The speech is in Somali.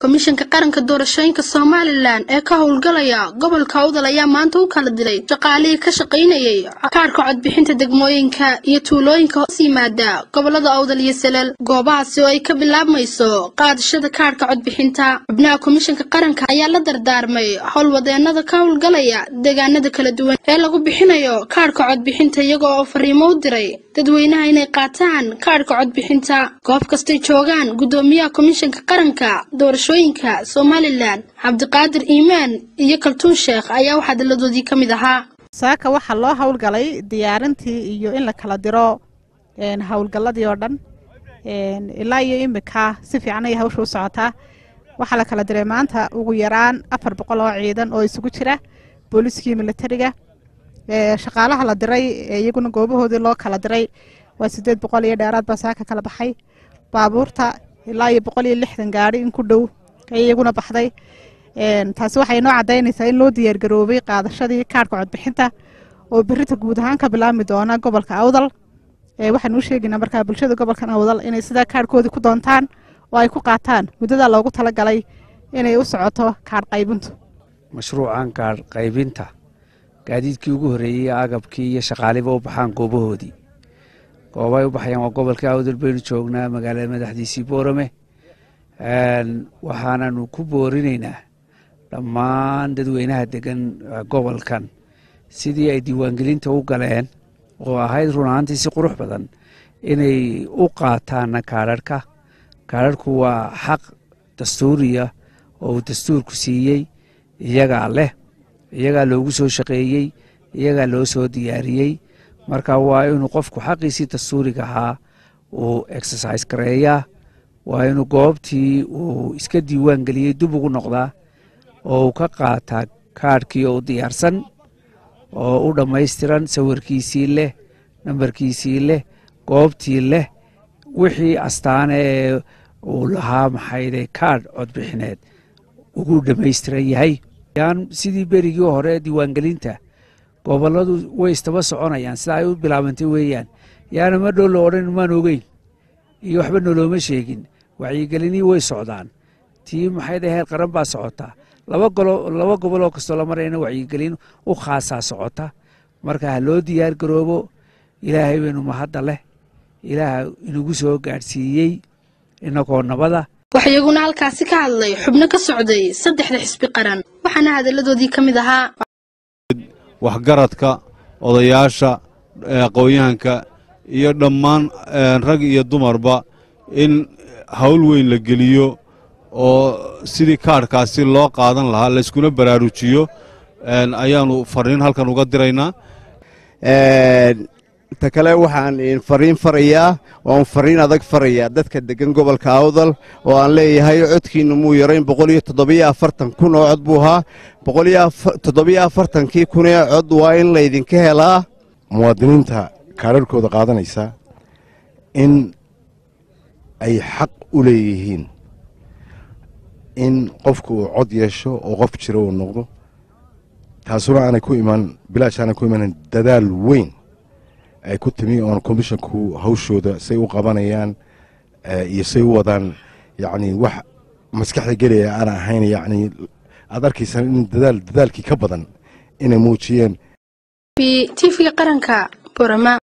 komishanka qaranka doorashooyinka somalilan ee ka howlgalaya gobolka awdal ayaa maanta u kala diray shaqaalihii ka shaqaynayay kaarhka codbixinta degmooyinka iyo tuulooyinka hoos yimaada gobolada awdal iyo salal goobahaasi oo ay ka bilaabmayso qaadashada kaarhka codbixinta xubnaha komishanka qaranka ayaa la dardaarmay howlwadeenada ka howlgalaya deegaanada kala duwan ee lagu bixinayo kaarhka codbixinta iyaga oo fariimo u diray dadweynaha inay qaataan kaarhka codbixinta goob kastay joogaan guddoomiyaha komishanka qaranka doorashooyinka somalilan cabdiqaadir iimaan iyo kaltuun sheekh ayaa wax hadalladoodii ka mid ahaa saaka waxaa loo howlgalay diyaarintii iyo in la kala diro howlgalladii oo dhan ilaa iyo imika si fiican ayay hawsha u socotaa waxaa la kala diray maanta ugu yaraan afar boqol oo ciidan oo isugu jira booliiskii militariga shaqaalaha la diray iyaguna goobahoodii loo kala diray waa sideed boqol iyo dheeraad baa saaka kala baxay baabuurta ilaa iyo boqol iyo lixdan gaari in ku dhow ay iyaguna baxday taasi waxay noo cadaynaysaa in loo diyaargaroobay qaadashadii kaarhka codbixinta oo berita guud ahaan ka bilaabmi doona gobolka awdal waxaanu u sheegaynaa markaa bulshada gobolkan awdal inay sidaa kaarhkoodii ku doontaan oo ay ku qaataan muddadaa loogu talagalay inay u socoto kaarh qaybintu mashruucan kaarh qaybinta gaadiidkii ugu horreeyey agabkii iyo shaqaaliba u baxaan goobahoodii goobay u baxayaan waa gobolka awdal baynu joognaa magaalada madaxdiisii boorame waxaananu ku boorinaynaa dhammaan dadweynaha degan gobolkan sidii ay diiwaangelinta u galeen oo ahayd run ahaantii si qurux badan inay u qaataana kaadharhka kaadharhku waa xaq dastuuriya oo uu dastuurku siiyey iyagaa leh iyagaa loogu soo shaqeeyey iyagaa loo soo diyaariyey marka waa inuu qofku xaqiisii dastuuriga ahaa uu exercise gareeyaa waa inuu goobtii uu iska diiwaan geliyey dib ugu noqdaa oo uu ka qaataa kaadhkii oo u diyaarsan oo u dhammaystiran sawirkiisii leh nambarkiisii leh goobtii leh wixii astaane ee uu lahaa maxayde kaadh codbixineed ugu dhammaystiran yahay sidii berigii hore diiwaangelinta goboladu way istaba soconayaan sida ay u bilaabantay weeyaan yaana ma dhow la odhan maan ogeyn iyo waxba nolooma sheegin wacyigelinii way socdaan tii maxayde heer qaran baa socotaa laba goboloo kastoo la marayna wacyigelin u khaasaa socota marka ha loo diyaar garoobo ilaahay baynu mahadda leh ilaaha inagu soo gaadhsiiyey inagoo nabada waxaa iyaguna halkaasi ka hadlay xubno ka socday saddexda xisbi qaran waxaana hadalladoodii ka mid ahaa waxgaradka odayaasha aqoon-yahanka iyo dhammaan rag iyo dumarba in hawl weyn la geliyo oo sidii kaadhkaasi loo qaadan lahaa layskuna baraarujiyo ayaannu fariin halkan uga diraynaa ta kale waxaan fariin farayaa waan fariin adag farayaa dadka degan gobolka awdal oo aan leeyahay codkiinna muu yarayn boqol iyo toddobiyo afartan kun oo cod buu ahaa boqol iyo toddobiyo afartankii kunee cod waa in laydinka helaa muwaadiniinta kaadharhkooda qaadanaysa in ay xaq u leeyihiin in qofku uu cod yeesho oo qof jiro uu noqdo taasuna aanay ku iman bilaash aanay ku imanan dadaal weyn ay ku timi oon komishonku hawshooda say u qabanayaan iyo say u wadaan yacni wax maskaxda gelaya aan ahayn yacni aad arkaysan in dadaal dadaalkii ka badan inay muujiyeen tvga qaranka borama